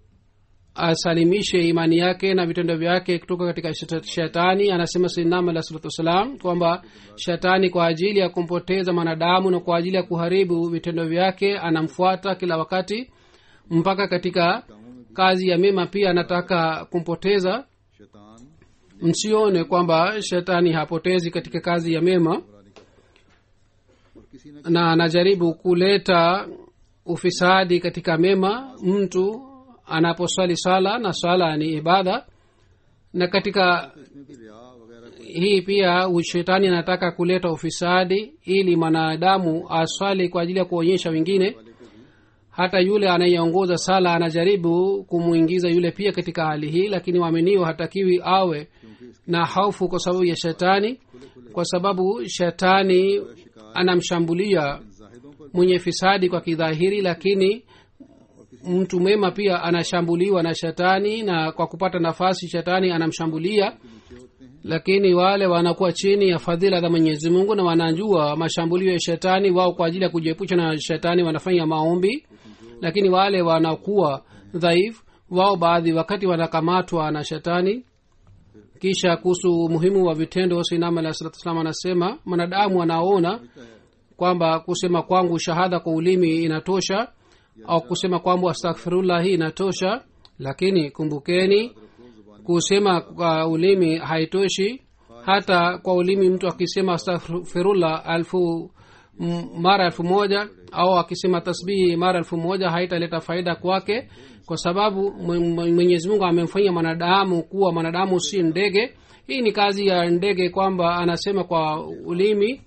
asalimishe imani yake na vitendo vyake kutoka katika sheta- shetani anasema sinam alah salatu wassalam kwamba shetani kwa ajili ya kumpoteza mwanadamu na kwa ajili ya kuharibu vitendo vyake anamfuata kila wakati mpaka katika kazi ya mema pia anataka kumpoteza शैतान msione kwamba shetani hapotezi katika kazi ya mema बुरा नहीं करता और किसी न na anajaribu kuleta ufisadi katika mema mtu anaposwali swala na swala ni ibada na katika इसमें भी रिया वगैरह कोई hii pia shetani anataka kuleta ufisadi ili mwanadamu aswali kwa ajili ya kuonyesha wengine hata yule anayeongoza sala anajaribu kumwingiza yule pia katika hali hii lakini waaminio hatakiwi awe na hofu kwa sababu ya shetani kwa sababu shetani anamshambulia जाहिदों पर mwenye fisadi kwa kidhahiri lakini mtu mwema pia anashambuliwa na shetani na kwa kupata nafasi shetani anamshambulia lakini wale wanakuwa chini ya fadhila za mwenyezi mungu na wanajua mashambulio ya shetani wao kwa ajili ya kujiepusha na shetani wanafanya maombi lakini wale wanakuwa dhaifu wao baadhi wakati wanakamatwa na shetani kisha kuhusu umuhimu wa vitendo sinam alah salatu salam anasema mwanadamu anaona kwamba kusema kwangu shahada kwa ulimi inatosha au kusema kwamba astaghfirullah hii inatosha lakini kumbukeni kusema kwa ulimi haitoshi hata kwa ulimi mtu akisema astaghfirullah alfu m- mara elfu moja au akisema tasbihi mara elfu moja haitaleta faida kwake kwa sababu Mwe- Mwe- mwenyezi mungu amemfanya mwanadamu kuwa mwanadamu si ndege hii ni kazi ya ndege kwamba anasema kwa ulimi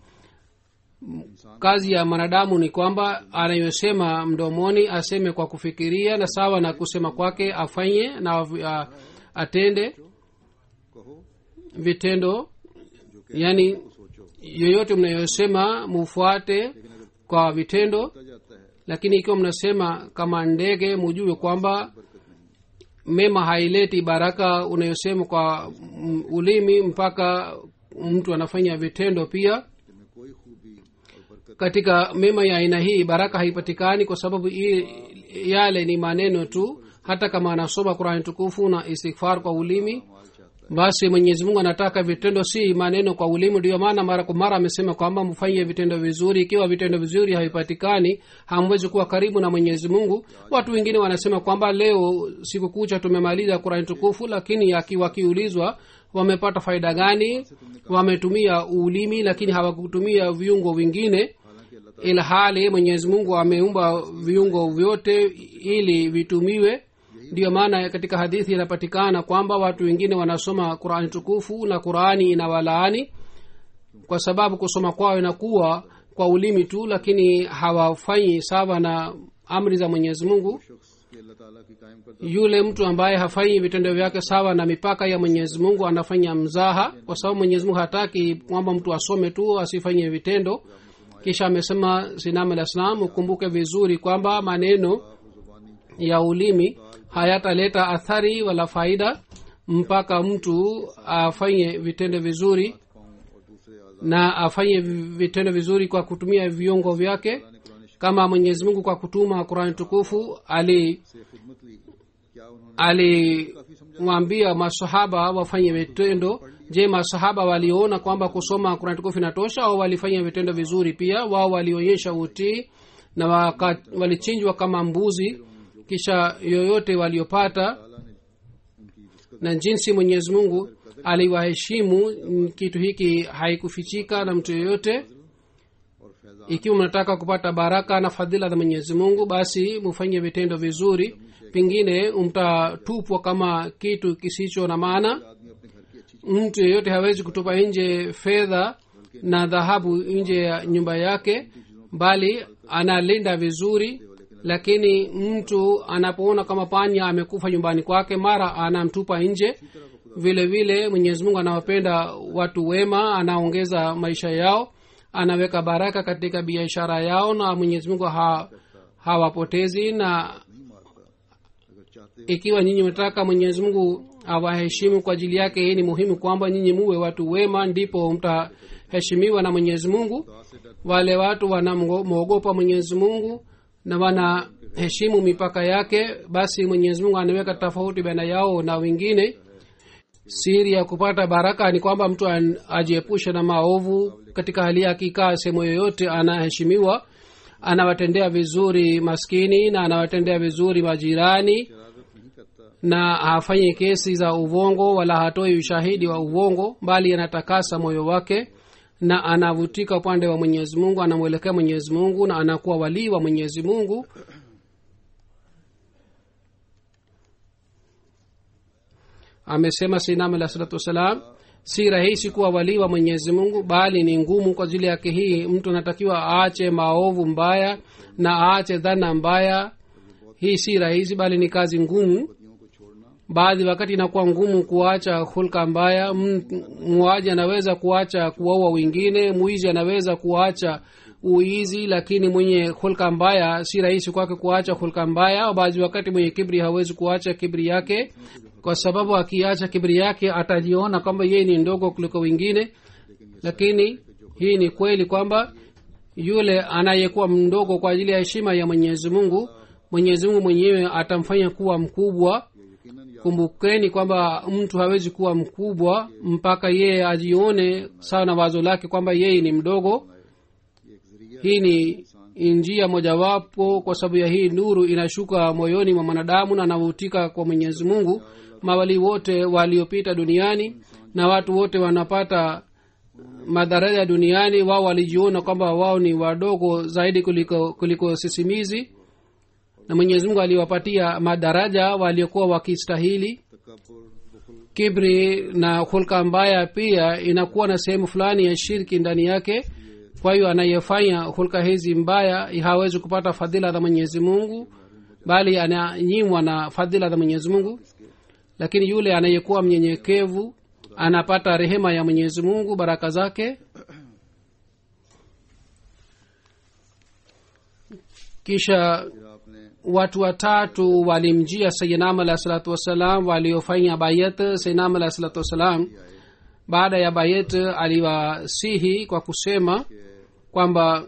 kazi ya mwanadamu ni kwamba anayosema mdomoni aseme kwa kufikiria na sawa na kusema kwake afanye na uh, atende कहो vitendo yani yoyote mnayosema mufuate kwa vitendo होता जाता है lakini ikiwa mnasema kama ndege mujue kwamba mema haileti baraka unayosema kwa mm, ulimi mpaka mtu anafanya vitendo pia जिनमें कोई खूबी और बरकत katika mema ya aina hii baraka haipatikani kwa sababu i, yale ni maneno tu hata kama anasoma qurani tukufu na istighfar kwa ulimi माल चाहता basi mwenyezi mungu anataka vitendo si maneno kwa ulimi ndiyo maana mara kwa mara amesema kwamba mfanye vitendo vizuri ikiwa vitendo vizuri havipatikani hamwezi kuwa karibu na mwenyezi mungu watu wengine wanasema kwamba leo siku kucha tumemaliza qurani tukufu lakini aki- wakiulizwa wamepata faida gani wametumia ulimi lakini hawakutumia viungo vingine हालांकि अल्लाह ila hali mwenyezi mungu ameumba viungo vyote ili vitumiwe ndiyo maana katika hadithi inapatikana kwamba watu wengine wanasoma qurani tukufu na qurani inawalaani kwa sababu kusoma kwao inakuwa kwa ulimi tu lakini hawafanyi sawa na amri za mwenyezi mungu शख्स की अल्लाह ताला की कायम करता yule mtu ambaye hafanyi vitendo vyake sawa na mipaka ya mwenyezi mungu anafanya mzaha kwa sababu mwenyezi mungu hataki kwamba mtu asome tu asifanye vitendo kisha amesema sinam alah salam ukumbuke vizuri kwamba maneno जुबानी ya ulimi hayataleta athari wala faida mpaka mtu afanye vitendo vizuri पाऊँ और दूसरे आजाद na afanye vi- vitendo vizuri kwa kutumia viungo vyake ने Quran kama mwenyezi mungu kwa kutuma qurani tukufu ali से खिदमत ली क्या उन्होंने alimwambia masahaba wafanye vitendo je masahaba waliona kwamba kusoma qurani tukufu inatosha au walifanya vitendo vizuri pia wao walionyesha utii na waka, walichinjwa kama mbuzi kisha yoyote waliopata ताला ने उनकी रिस्कत na jinsi mwenyezi mungu aliwaheshimu mm, kitu hiki haikufichika na mtu yoyote और Faiza ikiwa mnataka kupata baraka na fadhila za mwenyezi mungu basi mufanye vitendo vizuri pengine mtatupwa kama kitu kisicho na maana आदमी अपने घर की अच्छी mtu yeyote hawezi kutupa nje fedha na dhahabu nje ya nyumba yake bali analinda vizuri lakini mtu anapoona kama panya amekufa nyumbani kwake mara anamtupa nje vile vile mwenyezi mungu anawapenda watu wema anaongeza maisha yao anaweka baraka katika biashara yao na mwenyezi mungu ha, hawapotezi na नहीं मारता अगर चाहते ikiwa nyinyi mnataka mwenyezi mungu awaheshimu kwa ajili yake hii ni muhimu kwamba nyinyi muwe watu wema ndipo mtaheshimiwa na mwenyezi mungu wale watu wanamwogopa mwenyezi mungu na wanaheshimu mipaka yake basi mwenyezi mungu anaweka tofauti baina yao na wengine siri ya kupata baraka ni kwamba mtu an- ajiepushe na maovu katika hali ya akikaa sehemu yoyote anaheshimiwa anawatendea vizuri maskini na anawatendea vizuri majirani शरारत नहीं करता na hafanyi kesi za uvongo wala hatoi ushahidi wa uvongo bali anatakasa moyo wake na anavutika upande wa mwenyezi mungu anamwelekea mwenyezi mungu na anakuwa walii wa mwenyezi mungu amesema sinam alah salatu wassalam si rahisi kuwa walii wa mwenyezi mungu bali ni ngumu kwa ajili yake hii mtu anatakiwa aache maovu mbaya na aache dhana mbaya hii si rahisi bali ni kazi ngumu पतियों को छोड़ना baadhi wakati inakuwa ngumu kuacha hulka mbaya M- muuaji anaweza kuacha kuwaua wengine mwizi anaweza kuacha uizi lakini mwenye hulka mbaya si rahisi kwake kuacha hulka mbaya baadhi wakati mwenye kibri hawezi kuacha kibri yake kwa sababu akiacha kibri yake atajiona kwamba yeye ni ndogo kuliko wengine lakini hii ni kweli kwamba yule anayekuwa mdogo kwa ajili ya heshima ya mwenyezi mungu mwenyezi mungu mwenyewe atamfanya kuwa mkubwa ये यकीनन या kumbukeni kwamba mtu hawezi kuwa mkubwa mpaka yeye ajione sawa na wazo lake kwamba yeye ni mdogo ये एक जरिया hii ni njia mojawapo kwa sababu ya hii nuru inashuka moyoni mwa mwanadamu na anavutika kwa mwenyezi mungu mawali wote waliopita duniani na watu wote wanapata madaraja duniani wao walijiona kwamba wao ni wadogo zaidi kuliko, kuliko sisimizi na mwenyezi mungu aliwapatia madaraja waliokuwa wakistahili तकबर बुखल kibri na hulka mbaya pia inakuwa na sehemu fulani ya shirki ndani yake kwa hiyo anayefanya hulka hizi mbaya hawezi kupata fadhila za mwenyezi mungu bali ananyimwa na fadhila za mwenyezi mungu lakini yule anayekuwa mnyenyekevu anapata rehema ya mwenyezi mungu baraka zake kisha फिर आपने watu watatu walimjia sayinam alah salatu wassalam waliofanya bayat sayinam alah salatu wassalam baada ya bayat aliwasihi kwa kusema kwamba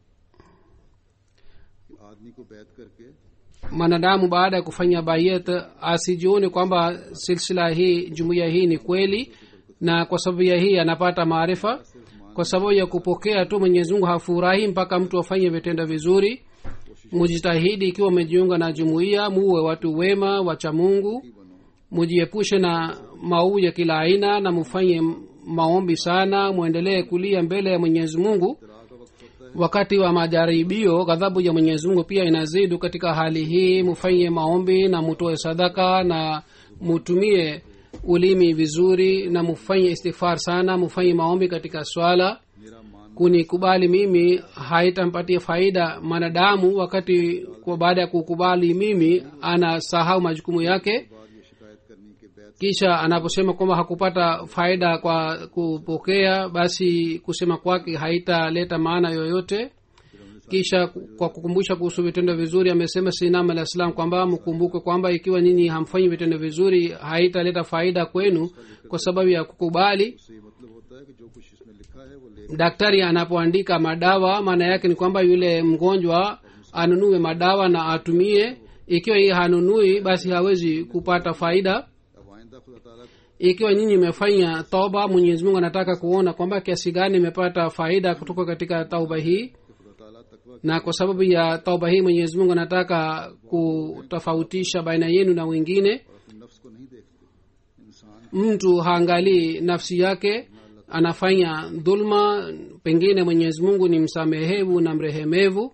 आदमी को बैत करके mwanadamu baada ya kufanya bayat asijione kwamba silsila hii jumuiya hii ni kweli na kwa sababu ya hii anapata maarifa kwa sababu ya kupokea tu mwenyezi mungu hafurahi mpaka mtu afanye vitendo vizuri mujitahidi ikiwa umejiunga na jumuiya muwe watu wema wacha mungu mujiepushe na mauu ya kila aina na mufanye maombi sana mwendelee kulia mbele ya mwenyezi mungu wakati wa majaribio ghadhabu ya mwenyezi mungu pia inazidi katika hali hii mufanye maombi na mutoe sadaka na mutumie ulimi vizuri na mufanye istighfar sana mufanye maombi katika swala मेरा मान kunikubali mimi haitampatia faida mwanadamu wakati kwa baada ya kukubali mimi anasahau majukumu yake बाद ये शिकायत करनी कि बैत kisha anaposema kwamba hakupata faida kwa kupokea basi kusema kwake haitaleta maana yoyote kisha kwa kukumbusha kuhusu vitendo vizuri amesema sinam alah salam kwamba mkumbuke kwamba ikiwa nyinyi hamfanyi vitendo vizuri haitaleta faida kwenu kwa sababu ya kukubali से ये मतलब होता है कि जो कुछ इसमें लिखा है वो ले daktari anapoandika madawa maana yake ni kwamba yule mgonjwa anunue madawa na atumie ikiwa hii hanunui basi hawezi kupata faida अब आइंदा खुदा ताला ikiwa nyinyi imefanya toba mwenyezi mungu anataka kuona kwamba kiasi gani imepata faida kutoka katika tauba hii कि खुदा ताला तकवा na kwa sababu ya tauba hii mwenyezi mungu anataka kutofautisha baina yenu na wengine और अपने नफ्स को नहीं देखते इंसान mtu haangalii nafsi yake anafanya dhulma pengine mwenyezi mungu ni msamehevu na mrehemevu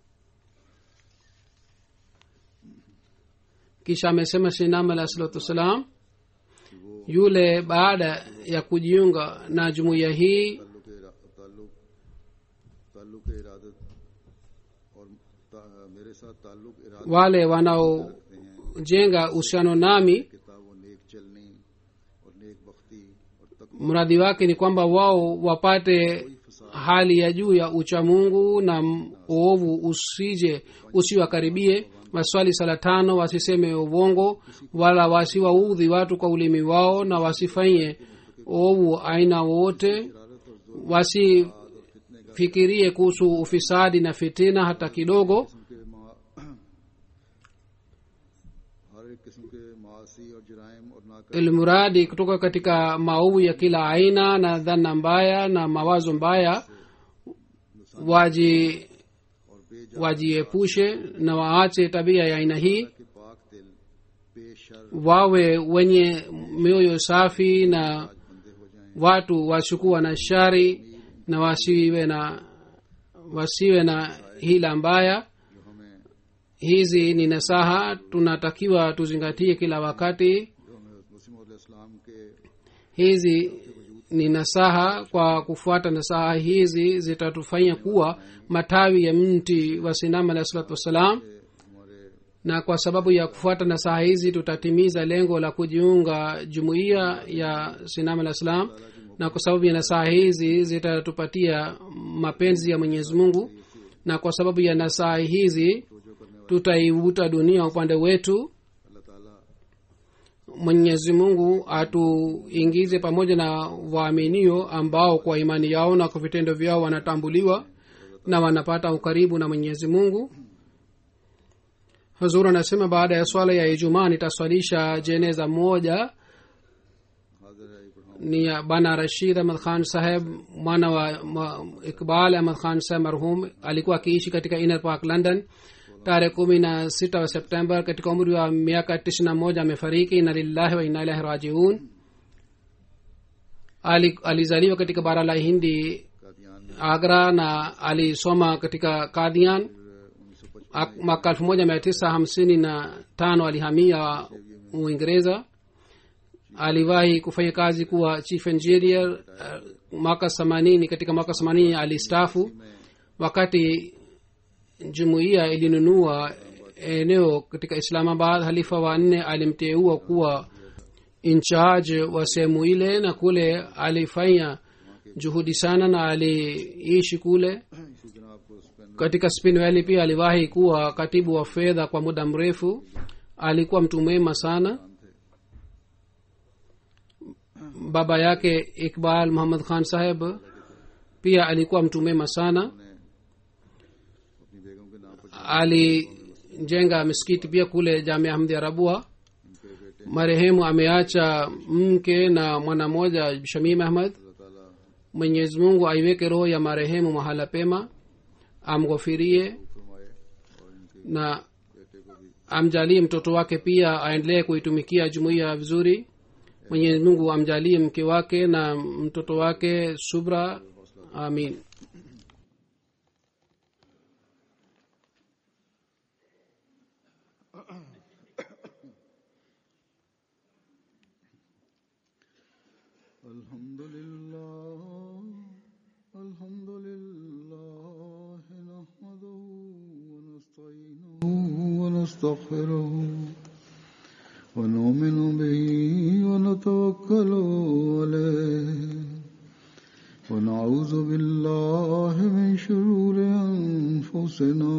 kisha amesema shinam alah salatu wassalam yule baada ya kujiunga na jumuiya hii ताल्लुक ताल्लुक ताल्लुक इरादत और ता- मेरे साथ ताल्लुक इरादा wale wanaojenga uhusiano nami किताब वो नेक चलनी और नेक बख्ती और तक mradi wake ni kwamba wao wapate hali ya juu ya uchamungu na m- uovu usije usiwakaribie waswali sala tano wasiseme uvongo wala wasiwaudhi watu kwa ulimi wao na wasifanye uovu aina wowote wasifikirie kuhusu ufisadi na fitina hata kidogo किस्म के मा हर एक किस्म के मासी और जराइम और नाकर ilmuradi kutoka katika maovu ya kila aina na dhana mbaya na mawazo mbaya waji और बेजा wajiepushe na waache tabia ya aina hii के पाक दिल बेशर wawe wenye mioyo safi na बंदे हो जाएं watu wasiokuwa na shari na wasiwe na wasiwe na hila mbaya जो हमें hizi ni nasaha tunatakiwa tuzingatie kila wakati जो हमें मुस्लिम इस्लाम के hizi ni nasaha kwa kufuata nasaha hizi zitatufanya kuwa matawi ya mti wa sinama alah salatu wassalam हमारे na kwa sababu ya kufuata nasaha hizi tutatimiza lengo la kujiunga jumuiya ya sinama alah salam na kwa sababu ya nasaha hizi zitatupatia mapenzi ya mwenyezi mungu na kwa sababu ya nasaha hizi tutaivuta dunia upande wetu अल्लाह ताला mwenyezi mungu atuingize pamoja na waaminio ambao kwa imani yao na kwa vitendo vyao wanatambuliwa na wanapata ukaribu na mwenyezi mungu hazur anasema baada ya swala ya ijumaa nitaswalisha jeneza moja हाजिर है पढ़ाऊँ ni ya bana rashid ahmad khan saheb mwana wa ma, iqbal ahmad khan saheb marhum alikuwa akiishi katika inner park london tarehe kumi na sita wa september katika umri wa miaka tisini na moja amefariki ina lillahi wa ina ilahi rajiun Ali, alizaliwa katika bara la hindi Kadian में agra na alisoma katika kadian उन्नीस सौ पचपन Ak- mwaka elfu moja mia tisa hamsini na tano alihamia uingereza aliwahi kufanya kazi kuwa chief engineer uh, mwaka themanini katika mwaka themanini alistafu wakati jumuiya ilinunua eneo katika islamabad halifa wa nne alimteua kuwa incharge wa sehemu ile na kule alifanya juhudi sana na aliishi kule इसी जनाब को Spain katika spin valley pia aliwahi kuwa katibu wa fedha kwa muda mrefu alikuwa mtu mwema sana baba yake iqbal muhammad khan saheb pia alikuwa mtu mwema sana ने अपनी बेगम के नाम पर alijenga misikiti pia kule jamia hamdi arabua marehemu ameacha mke na mwana mmoja shamim ahmad अल्लाह ताला mwenyezi mungu aiweke roho ya marehemu mahala pema amghofirie फरमाए और इनके na बेटे को भी amjalie mtoto wake pia aendelee kuitumikia jumuiya vizuri mwenyezi mungu amjalie mke wake na mtoto wake subra amin الحمد لله الحمد لله نحمده ونستعينه ونستغفره ونؤمن به ونتوكل عليه ونعوذ بالله من شرور أنفسنا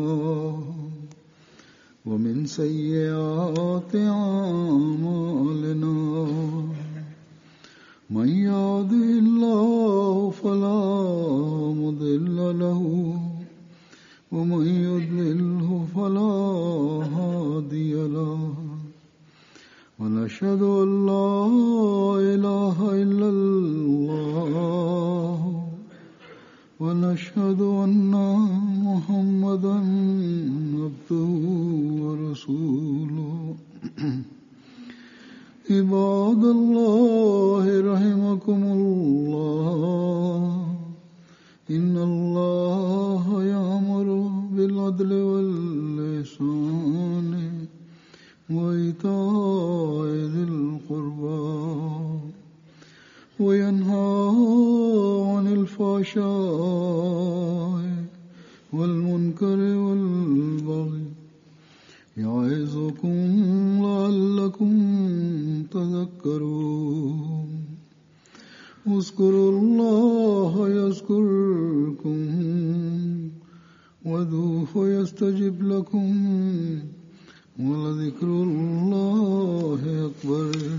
ومن سيئات أعمالنا من يهده الله فلا مضل له ومن يضلله فلا هادي له ونشهد ان لا اله الا الله ونشهد ان محمدا عبده ورسوله عباد الله رحمكم الله إن الله يأمر بالعدل واللسان وإيتاء ذي القربى وينهى عن الفحشاء والمنكر والبغي اذكروا الله يذكركم وادعوه يستجب لكم ولذكر الله أكبر